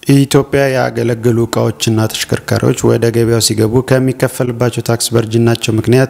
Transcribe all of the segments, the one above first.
ኢትዮጵያ ያገለገሉ እቃዎችና ተሽከርካሪዎች ወደ ገበያው ሲገቡ ከሚከፈልባቸው ታክስ በእርጅናቸው ምክንያት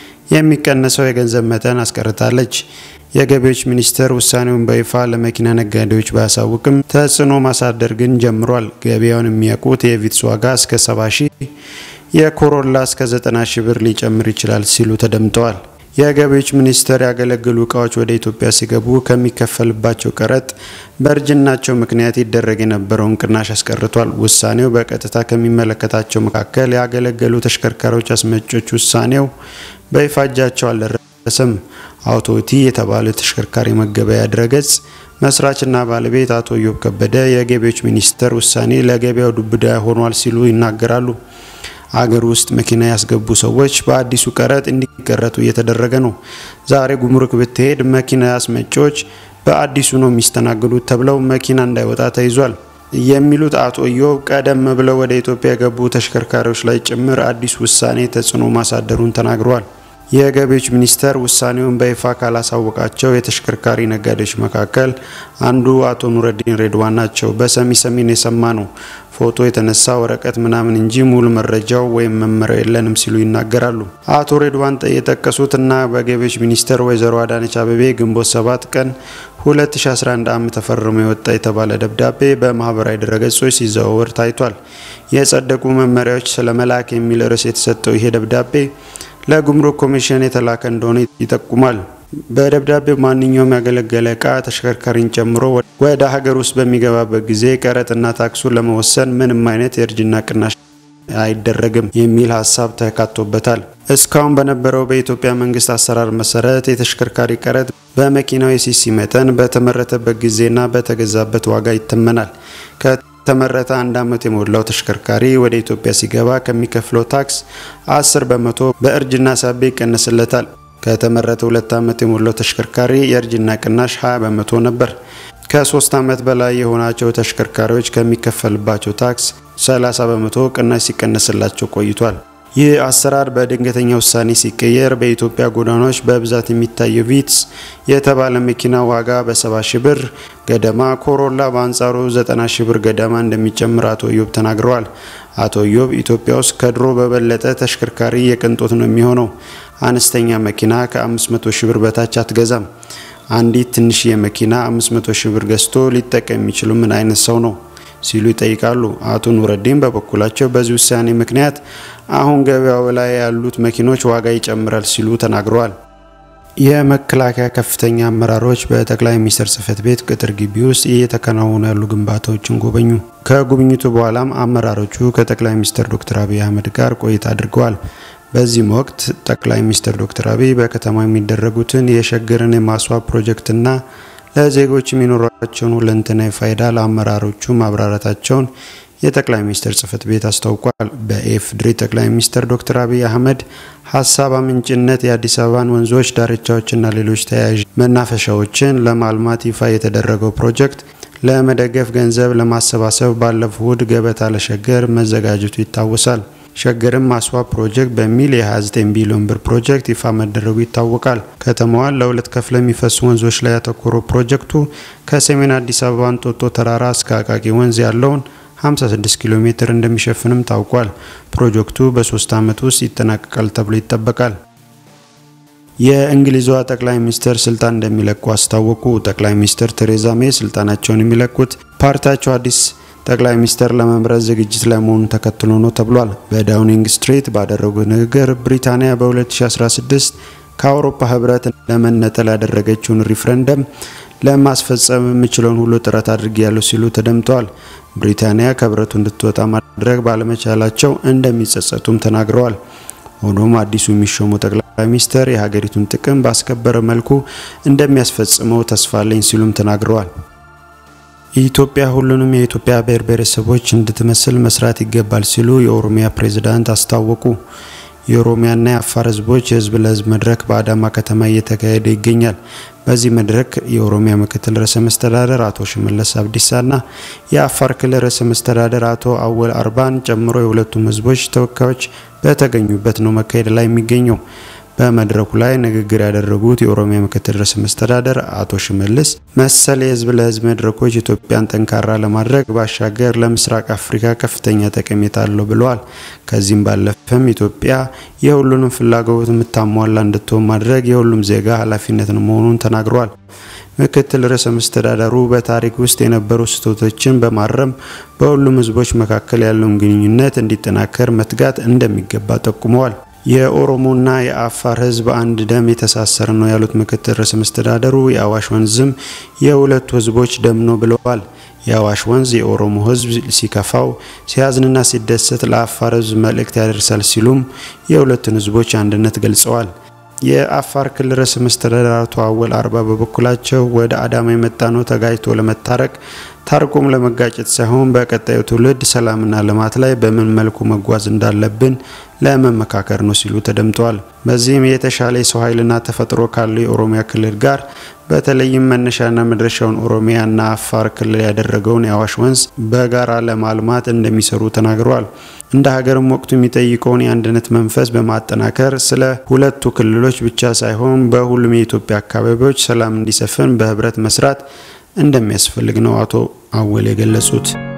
የሚቀነሰው የገንዘብ መጠን አስቀርታለች። የገቢዎች ሚኒስቴር ውሳኔውን በይፋ ለመኪና ነጋዴዎች ባያሳውቅም ተጽዕኖ ማሳደር ግን ጀምሯል። ገበያውን የሚያውቁት የቪትስ ዋጋ እስከ 70 ሺህ፣ የኮሮላ እስከ 90 ሺህ ብር ሊጨምር ይችላል ሲሉ ተደምጠዋል። የገቢዎች ሚኒስቴር ያገለገሉ እቃዎች ወደ ኢትዮጵያ ሲገቡ ከሚከፈልባቸው ቀረጥ በእርጅናቸው ምክንያት ይደረግ የነበረውን ቅናሽ አስቀርቷል። ውሳኔው በቀጥታ ከሚመለከታቸው መካከል ያገለገሉ ተሽከርካሪዎች አስመጮች ውሳኔው በይፋ እጃቸው አልደረሰም። አውቶቲ የተባለ ተሽከርካሪ መገበያ ድረገጽ መስራችና ባለቤት አቶ ኢዮብ ከበደ የገቢዎች ሚኒስቴር ውሳኔ ለገበያው ዱብዳ ሆኗል ሲሉ ይናገራሉ። አገር ውስጥ መኪና ያስገቡ ሰዎች በአዲሱ ቀረጥ እንዲቀረጡ እየተደረገ ነው። ዛሬ ጉምሩክ ብትሄድ መኪና አስመጪዎች በአዲሱ ነው የሚስተናገዱት ተብለው መኪና እንዳይወጣ ተይዟል የሚሉት አቶ ኢዮብ ቀደም ብለው ወደ ኢትዮጵያ የገቡ ተሽከርካሪዎች ላይ ጭምር አዲስ ውሳኔ ተጽዕኖ ማሳደሩን ተናግረዋል። የገቢዎች ሚኒስቴር ውሳኔውን በይፋ ካላሳወቃቸው የተሽከርካሪ ነጋዴዎች መካከል አንዱ አቶ ኑረዲን ሬድዋን ናቸው። በሰሚ ሰሚን የሰማ ነው ፎቶ የተነሳ ወረቀት ምናምን እንጂ ሙሉ መረጃው ወይም መመሪያው የለንም ሲሉ ይናገራሉ። አቶ ሬድዋን የጠቀሱት እና በገቢዎች ሚኒስቴር ወይዘሮ አዳነች አቤቤ ግንቦት 7 ቀን 2011 ዓ.ም ተፈርሞ የወጣ የተባለ ደብዳቤ በማህበራዊ ድረገጾች ሲዘዋወር ታይቷል። የጸደቁ መመሪያዎች ስለ መላክ የሚል ርዕስ የተሰጠው ይሄ ደብዳቤ ለጉምሩክ ኮሚሽን የተላከ እንደሆነ ይጠቁማል። በደብዳቤው ማንኛውም ያገለገለ እቃ ተሽከርካሪን ጨምሮ ወደ ሀገር ውስጥ በሚገባበት ጊዜ ቀረጥና ታክሱን ለመወሰን ምንም አይነት የእርጅና ቅናሽ አይደረግም የሚል ሀሳብ ተካቶበታል። እስካሁን በነበረው በኢትዮጵያ መንግስት አሰራር መሰረት የተሽከርካሪ ቀረጥ በመኪናው የሲሲ መጠን በተመረተበት ጊዜና በተገዛበት ዋጋ ይተመናል። ከተመረተ አንድ ዓመት የሞላው ተሽከርካሪ ወደ ኢትዮጵያ ሲገባ ከሚከፍለው ታክስ 10 በመቶ በእርጅና ሳቢያ ይቀነስለታል። ከተመረተ ሁለት ዓመት የሞላው ተሽከርካሪ የእርጅና ቅናሽ 20 በመቶ ነበር። ከሶስት ዓመት በላይ የሆናቸው ተሽከርካሪዎች ከሚከፈልባቸው ታክስ 30 በመቶ ቅናሽ ሲቀነስላቸው ቆይቷል። ይህ አሰራር በድንገተኛ ውሳኔ ሲቀየር በኢትዮጵያ ጎዳናዎች በብዛት የሚታየው ቪትስ የተባለ መኪና ዋጋ በ70 ሺ ብር ገደማ፣ ኮሮላ በአንጻሩ 90 ሺ ብር ገደማ እንደሚጨምር አቶ ኢዮብ ተናግረዋል። አቶ ኢዮብ ኢትዮጵያ ውስጥ ከድሮ በበለጠ ተሽከርካሪ የቅንጦት ነው የሚሆነው። አነስተኛ መኪና ከ500 ሺ ብር በታች አትገዛም። አንዲት ትንሽዬ መኪና 500 ሺ ብር ገዝቶ ሊጠቀም የሚችሉ ምን አይነት ሰው ነው ሲሉ ይጠይቃሉ። አቶ ኑረዲን በበኩላቸው በዚህ ውሳኔ ምክንያት አሁን ገበያው ላይ ያሉት መኪኖች ዋጋ ይጨምራል ሲሉ ተናግረዋል። የመከላከያ ከፍተኛ አመራሮች በጠቅላይ ሚኒስትር ጽህፈት ቤት ቅጥር ግቢ ውስጥ እየተከናወኑ ያሉ ግንባታዎችን ጎበኙ። ከጉብኝቱ በኋላም አመራሮቹ ከጠቅላይ ሚኒስትር ዶክተር አብይ አህመድ ጋር ቆይታ አድርገዋል። በዚህም ወቅት ጠቅላይ ሚኒስትር ዶክተር አብይ በከተማው የሚደረጉትን የሸገርን የማስዋብ ፕሮጀክትና ለዜጎች የሚኖራቸውን ሁለንተናዊ ፋይዳ ለአመራሮቹ ማብራራታቸውን የጠቅላይ ሚኒስትር ጽህፈት ቤት አስታውቋል። በኢፌዴሪ ጠቅላይ ሚኒስትር ዶክተር አብይ አህመድ ሀሳብ አመንጭነት የአዲስ አበባን ወንዞች ዳርቻዎችና ሌሎች ተያያዥ መናፈሻዎችን ለማልማት ይፋ የተደረገው ፕሮጀክት ለመደገፍ ገንዘብ ለማሰባሰብ ባለፈው እሁድ ገበታ ለሸገር መዘጋጀቱ ይታወሳል። ሸገርን ማስዋብ ፕሮጀክት በሚል የ29 ቢሊዮን ብር ፕሮጀክት ይፋ መደረጉ ይታወቃል። ከተማዋን ለሁለት ከፍለ የሚፈሱ ወንዞች ላይ ያተኮረው ፕሮጀክቱ ከሰሜን አዲስ አበባ እንጦጦ ተራራ እስከ አቃቂ ወንዝ ያለውን 56 ኪሎ ሜትር እንደሚሸፍንም ታውቋል። ፕሮጀክቱ በሶስት ዓመት ውስጥ ይጠናቀቃል ተብሎ ይጠበቃል። የእንግሊዟ ጠቅላይ ሚኒስትር ስልጣን እንደሚለቁ አስታወቁ። ጠቅላይ ሚኒስትር ቴሬዛ ሜይ ስልጣናቸውን የሚለቁት ፓርቲያቸው አዲስ ጠቅላይ ሚኒስትር ለመምረጥ ዝግጅት ላይ መሆኑን ተከትሎ ነው ተብሏል። በዳውኒንግ ስትሪት ባደረጉት ንግግር ብሪታንያ በ2016 ከአውሮፓ ህብረት ለመነጠል ያደረገችውን ሪፍረንደም ለማስፈጸም የምችለውን ሁሉ ጥረት አድርጌያለሁ ሲሉ ተደምጠዋል። ብሪታንያ ከህብረቱ እንድትወጣ ማድረግ ባለመቻላቸው እንደሚጸጸቱም ተናግረዋል። ሆኖም አዲሱ የሚሾሙ ጠቅላይ ሚኒስትር የሀገሪቱን ጥቅም ባስከበረ መልኩ እንደሚያስፈጽመው ተስፋ አለኝ ሲሉም ተናግረዋል። ኢትዮጵያ ሁሉንም የኢትዮጵያ ብሔር ብሔረሰቦች እንድትመስል መስራት ይገባል ሲሉ የኦሮሚያ ፕሬዝዳንት አስታወቁ። የኦሮሚያና የአፋር ህዝቦች የህዝብ ለህዝብ መድረክ በአዳማ ከተማ እየተካሄደ ይገኛል። በዚህ መድረክ የኦሮሚያ ምክትል ርዕሰ መስተዳደር አቶ ሽመለስ አብዲሳና የአፋር ክልል ርዕሰ መስተዳደር አቶ አወል አርባን ጨምሮ የሁለቱም ህዝቦች ተወካዮች በተገኙበት ነው መካሄድ ላይ የሚገኘው። በመድረኩ ላይ ንግግር ያደረጉት የኦሮሚያ ምክትል ርዕሰ መስተዳደር አቶ ሽመልስ መሰል የህዝብ ለህዝብ መድረኮች ኢትዮጵያን ጠንካራ ለማድረግ ባሻገር ለምስራቅ አፍሪካ ከፍተኛ ጠቀሜታ አለው ብለዋል። ከዚህም ባለፈም ኢትዮጵያ የሁሉንም ፍላጎት የምታሟላ እንድትሆን ማድረግ የሁሉም ዜጋ ኃላፊነት መሆኑን ተናግረዋል። ምክትል ርዕሰ መስተዳደሩ በታሪክ ውስጥ የነበሩ ስህተቶችን በማረም በሁሉም ህዝቦች መካከል ያለውን ግንኙነት እንዲጠናከር መትጋት እንደሚገባ ጠቁመዋል። የኦሮሞና የአፋር ህዝብ አንድ ደም የተሳሰረ ነው ያሉት ምክትል ርዕሰ መስተዳደሩ የአዋሽ ወንዝም የሁለቱ ህዝቦች ደም ነው ብለዋል። የአዋሽ ወንዝ የኦሮሞ ህዝብ ሲከፋው፣ ሲያዝንና ሲደሰት ለአፋር ህዝብ መልእክት ያደርሳል ሲሉም የሁለቱን ህዝቦች አንድነት ገልጸዋል። የአፋር ክልል ርዕሰ መስተዳድር አቶ አወል አርባ በበኩላቸው ወደ አዳማ የመጣ ነው ተጋጭቶ ለመታረቅ ታርቆም ለመጋጨት ሳይሆን በቀጣዩ ትውልድ ሰላምና ልማት ላይ በምን መልኩ መጓዝ እንዳለብን ለመመካከር ነው ሲሉ ተደምጠዋል። በዚህም የተሻለ የሰው ኃይልና ተፈጥሮ ካለው የኦሮሚያ ክልል ጋር በተለይም መነሻና መድረሻውን ኦሮሚያና አፋር ክልል ያደረገውን የአዋሽ ወንዝ በጋራ ለማልማት እንደሚሰሩ ተናግረዋል። እንደ ሀገርም ወቅቱ የሚጠይቀውን የአንድነት መንፈስ በማጠናከር ስለ ሁለቱ ክልሎች ብቻ ሳይሆን በሁሉም የኢትዮጵያ አካባቢዎች ሰላም እንዲሰፍን በህብረት መስራት እንደሚያስፈልግ ነው አቶ አወል የገለጹት።